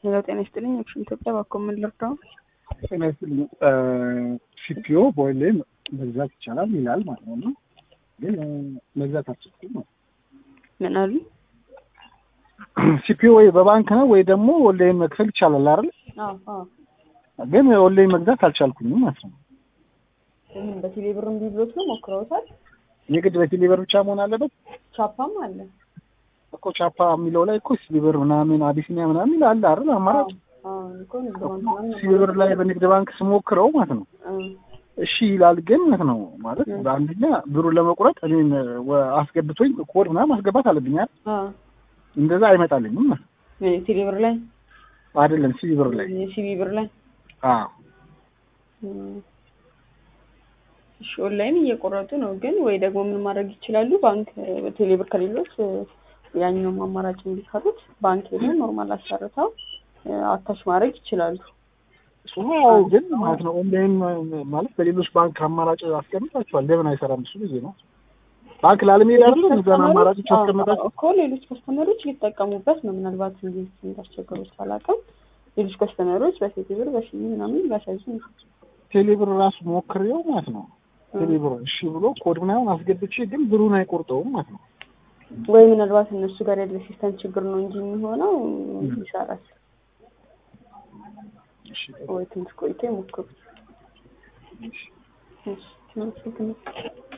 ሌላው ጤና ይስጥልኝ። አክሽን ኢትዮጵያ እባክዎ ምን ልርዳው? ጤና ይስጥልኝ። ሲፒኦ ቦይሌ መግዛት ይቻላል ይላል ማለት ነው። ግን መግዛት አልችልም ማለት ምን አሉ? ሲፒኦ ወይ በባንክ ነው ወይ ደግሞ ኦንላይን መክፈል ይቻላል አይደል? አዎ አዎ። ግን ኦንላይን መግዛት አልቻልኩኝም ማለት ነው። ምን በቴሌ ብር እምቢ ብሎት ነው ሞክረውታል? የግድ በቴሌብር ብቻ መሆን አለበት ቻፓም አለ። እኮ ቻፓ የሚለው ላይ እኮ ሲቢብር ምናምን አቢሲኒያ ምናምን አለ አይደል አማራጭ አዎ እኮ ንግድ ባንክ ምናምን ሲቢብር ላይ በንግድ ባንክ ስሞክረው ማለት ነው እሺ ይላል። ግን ማለት ነው ማለት በአንደኛ ብሩን ለመቁረጥ እኔን ወ- አስገብቶኝ ኮድ ምናምን ማስገባት አለብኝ አይደል? አዎ እንደዛ አይመጣልኝም ማለት ነው። ቴሌ ብር ላይ አይደለም ሲቢብር ላይ ሲቢ ብር ላይ አዎ እሺ ኦንላይን እየቆረጡ ነው። ግን ወይ ደግሞ ምን ማድረግ ይችላሉ? ባንክ ቴሌ ብር ከሌሎች ያኛውም አማራጭ እንዲሰሩት ባንክ ሄደው ኖርማል አሰርተው አታች ማድረግ ይችላሉ። አዎ ግን ማለት ነው ኦንላይን ማለት በሌሎች ባንክ አማራጭ አስቀምጣችኋል። ለምን አይሰራም እሱ ጊዜ ነው ባንክ ላለመሄድ አይደለም እዛን አማራጮች አስቀምጣችሁ እኮ ሌሎች ከስተመሮች ሊጠቀሙበት ነው። ምናልባት እንዴት እንዳስቸገሩት ባላውቅም ሌሎች ከስተመሮች በቴሌ ብር በሺ ምናምን ሊያሳዩ ነው። ቴሌብር ራሱ ሞክሬው ማለት ነው ቴሌብር እሺ ብሎ ኮድ ምናምን አስገብቼ ግን ብሩን አይቆርጠውም ማለት ነው። ወይ ምናልባት እነሱ ጋር ያለ ሲስተም ችግር ነው እንጂ የሚሆነው ይሰራል። እሺ ወይ ትንሽ ቆይቶ ይሞክሩት። እሺ፣ መልካም